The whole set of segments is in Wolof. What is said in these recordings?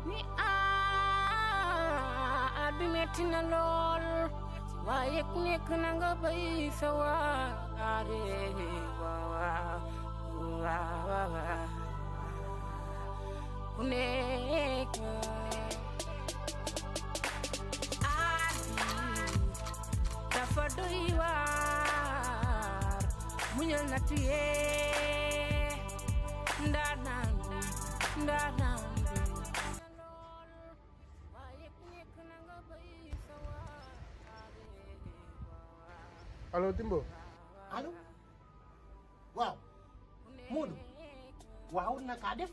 ni aar bi metti na lool waaye ku nekk na nga bay sa waare waaw waaw ku nekk aar bi dafa doy waar muñal na tuyee ndaanaan bi ndaanaan bi waaye ku nekk na nga bay sa waare allo Timbo allo waaw Modou waaw naka def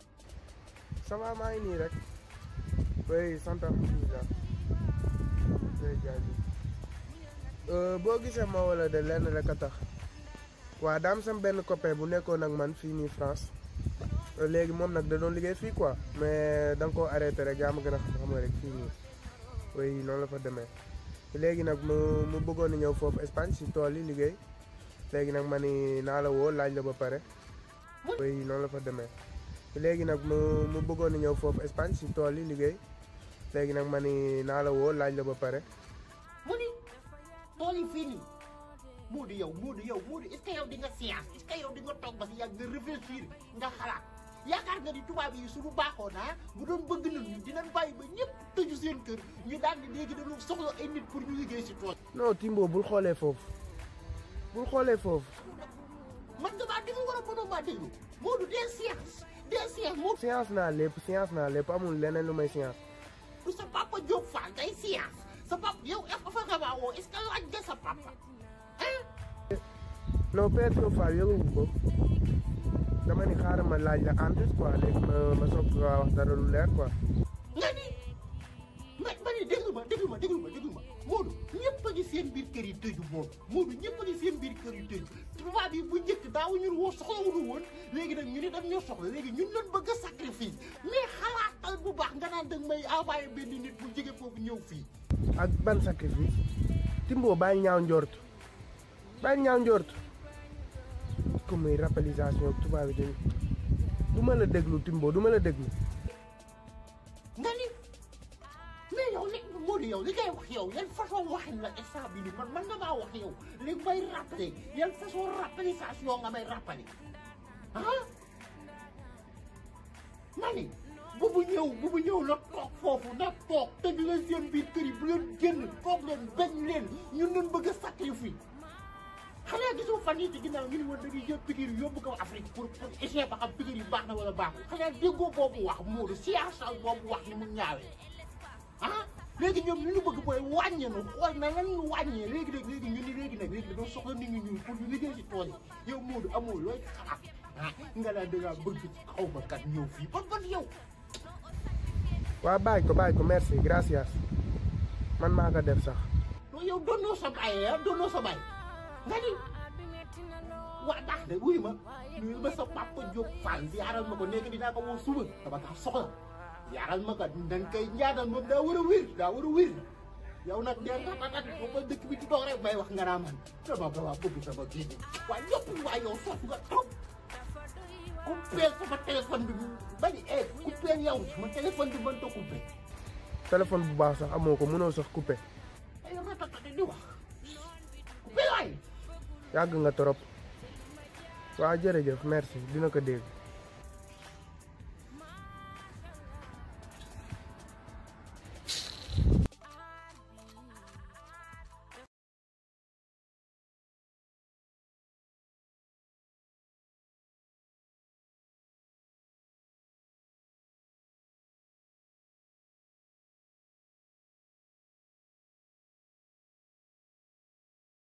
ça va maa ngi nii rek oui sant alhamdulilah oui jaajëf boo gisee ma wala de lenn rek a tax waa daam sam benn copain bu nekkoon ak man fii nii France léegi moom nag da doon liggéey fii quoi mais da nga koo arrêté rek yaa ma gën a xam xam nga rek fii nii oui noonu la fa demee léegi nag mu mu bëggoon a ñëw foofu Espagne si tool yi liggéey léegi nag ma ni naa la woo laaj la ba pare oui noonu la fa demee léegi nag mu mu bëggoon a ñëw foofu Espagne si tool yi liggéey léegi nag ma ni naa la woo laaj la ba pare mu ni tool yi fii nii Modou yow Modou yow Modou est-ce que yow di nga science est-ce que yow di nga toog ba si yàgg nga réfléchir nga xalaat yaakaar nga ni tubaab yi suñu baaxoo naa bu doon bëgg nañu dinañ bàyyi ba ñëpp tëju seen kër ñu daal di léegi dañu soxla ay nit pour ñu liggéey si tool non Timbo bul xoolee foofu bul xoolee foofu man nga maa déglu wala mënoo maa déglu Modou des science des science Modou science naa lépp science naa lépp amul leneen lu may science du sa papa Diop Fall day science sa papa yow fa nga maa woo est-ce que laaj nga sa papa ah non Père Diop Fall yëngu ko dama ni xaaral ma laaj la en plus quoi léegi ma ma soog ko wax dara lu leer quoi. nga ni ma ma ni déglu ma déglu ma déglu ma déglu ma Modou ñëpp a ngi seen biir kër yi tëju Modou Modou ñëpp a ngi seen biir kër yi tëju tubaab yi bu njëkk daawuñu woo soxlawuñu woon léegi nag ñu ne dañ ñoo soxla léegi ñun lañ bëgg a sacrifice mais xalaatal bu baax nga naan danga may envoyé benn nit bu jóge foofu ñëw fii ak ban sacrifice Timbo bàyyi ñaaw njort bàyyi ñaaw njort comme muy rappalisation tubaab yi dañu du ma la déglu Timbo du ma la déglu. nga ni mais yow li Modou yow li ngay wax yow yan façon waxin la instant bi nii man man nga maa wax yow li may rappelé yan façon rappalisation nga may rappelé ah ma ni bu bu ñëw bu bu ñëw na toog foofu na toog te di leen seen biir kër yi bu leen génn toog leen bañ leen ñun leen bëgg a sacrifice xanaa gisoo fan yii ci ginnaaw ñu ne woon dañuy jël piqûre yi yóbbu ko Afrique pour pour essayer ba xam piqûre yi baax na wala baaxul xanaa déggoo boobu wax Modou siyaasal boobu wax ni mu ñaawee ah léegi ñoom li ñu bëgg mooy wàññi nu xool na lan ñu wàññee léegi nag léegi ñu ni léegi nag léegi dañoo soxla nit ñi ñuul pour ñu liggéey si tool yi yow Modou amoo looy xalaat ah nga naan da ngaa bëgg xaw ma kat ñëw fii ban ban yow. waa bàyyi ko bàyyi ko merci gracias man maa ko def sax. non yow doonoo sa baay ah doonoo sa baay nga ni waa baax de wuyu ma nuyu ma sa papa Diop Fall yaaral ma ko léegi dinaa ko woo suba dama kaa soxla yaaral ma ko dañ koy ñaanal moom daa war a wér daa war a wér yow nag dee nga tatat ba dëkk bi di toog rek may wax nga naa man dama dama bëgg sama kii bi waaye ñëpp waa yow sof nga trop coupeel sama téléphone bi bari eh coupeel yow sama téléphone bi mën ta coupé téléphone bu baax sax amoo ko mënoo sax coupé ay ratatat di wax coupé waay yàgg nga trop waa jërëjëf merci dina ko dégg.